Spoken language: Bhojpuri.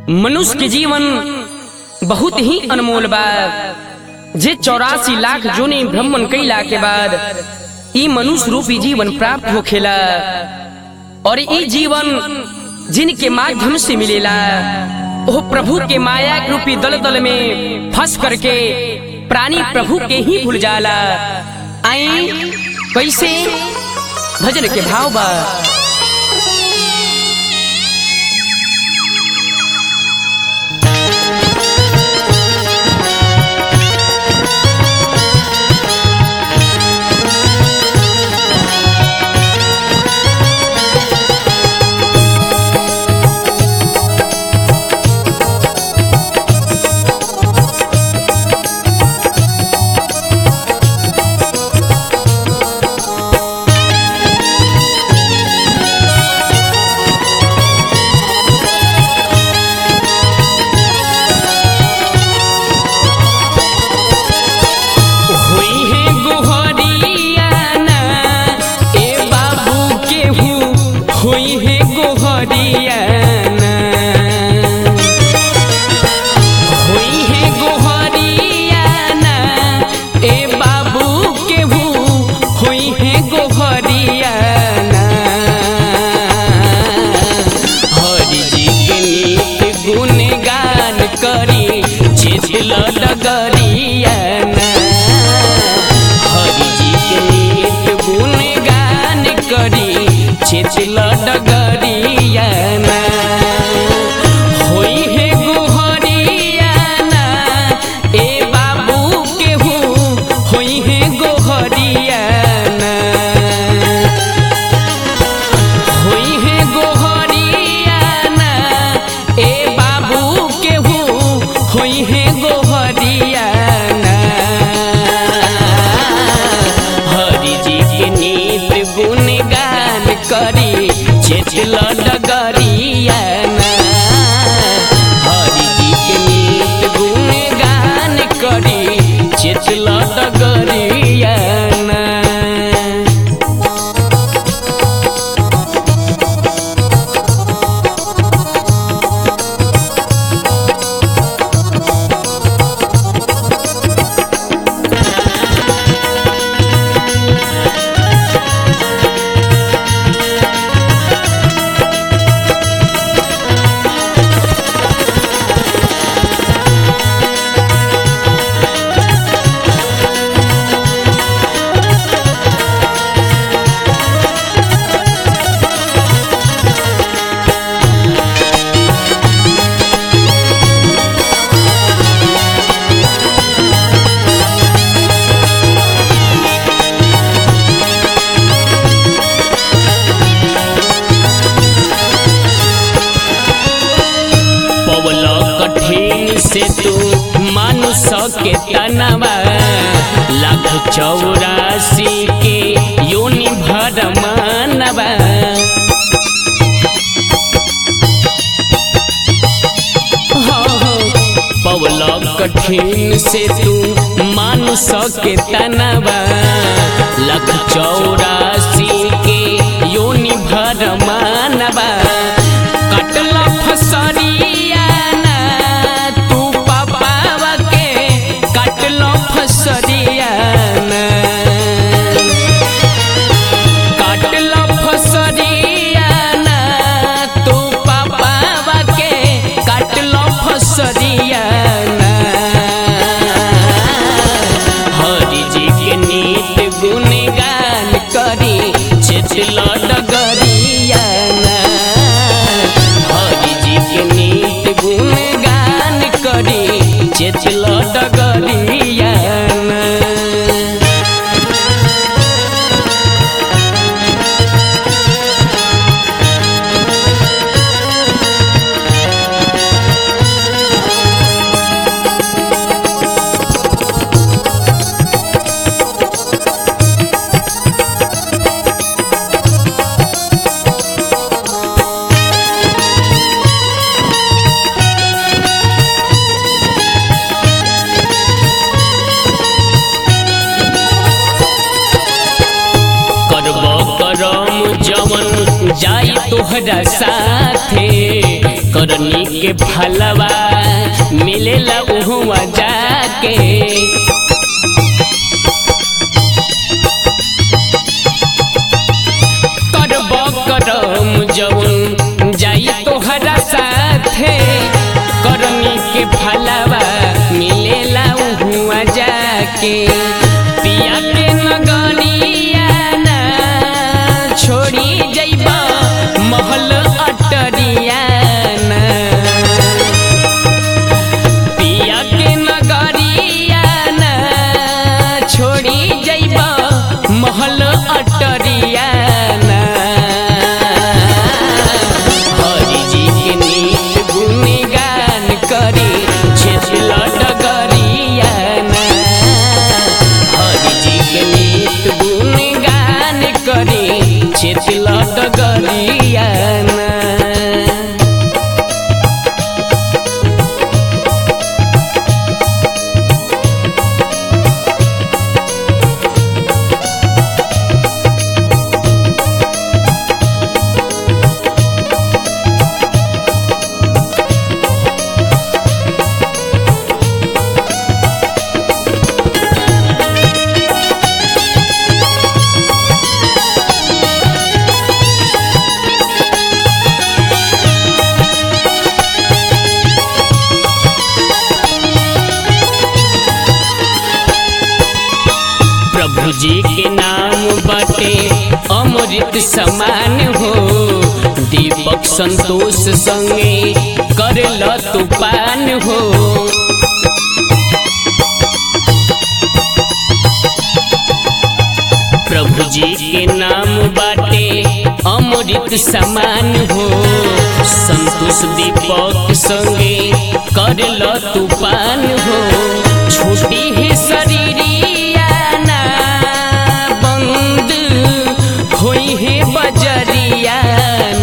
मनुष्य के जीवन बहुत ही अनमोल बा जे चौरासी लाख जोने भ्रमण कैला के बाद ई मनुष्य रूपी जीवन प्राप्त होखेला और ई जीवन जिनके माध्यम से मिलेला वो प्रभु के माया के रूपी दल दल में फंस करके प्राणी प्रभु के ही भूल जाला आई कैसे भजन के भाव बा होई है गोहरियाना ए बाबू केहू होई है गोहरियाना होई है गोहरियाना ए बाबू केहू होई है गोहरियाना हरि जी के नीत गुणगान करी चितल डगरियाना हरि जी के नीत गुणगान करी चितल डगरियाना होई है गोहरियाना ए बाबू केहू होई है गोहरियाना होई है गोहरियाना ए बाबू केहू होई है गोहरियाना हरि जी के नीत गुणगान करी चेचल डगरियाना हरि जी के नीत गुणगान करी चेचल डगरियाना पवल कठिन से तू मानुष के तनवा लाख चौरासी के योनि भर मानवा पवल कठिन से तू मानुष के तनवा लाख चौरासी के योनि भर मानवा कटला फसरियाना तू पापावा के कटलो फसरियाना काटलो फसरियाना तू पापावा के काटलो फसरियाना हरि जी के नीत गुणगान करी चेचल डगरियाना हरि जी के नीत गुणगान करी चेचल डगरियाना करम जवन जाई तोहरा साथे करनी के फलवा मिलेला उहुआ जाके करब करम जवन जाई तोहरा साथे करनी के फलवा मिलेला उहुआ जाके पिया के नगरिया ना छोड़ी जइबा महल अटरिया ना पिया के नगरिया ना छोड़ी जइबा महल अटरिया ना हरि जी के नीत गुणगान करी छेछल डगरिया ना हरि जी के नीत गुणगान करी छेछल डगरिया ना प्रभु जी के नाम बटे अमृत समान हो दीपक संतोष संगे कर ल तूफान हो प्रभु जी के नाम बाटे अमृत समान हो संतोष दीपक संगे कर ल तूफान हो छोटी है शरीरिया ना बंद होई है बजरिया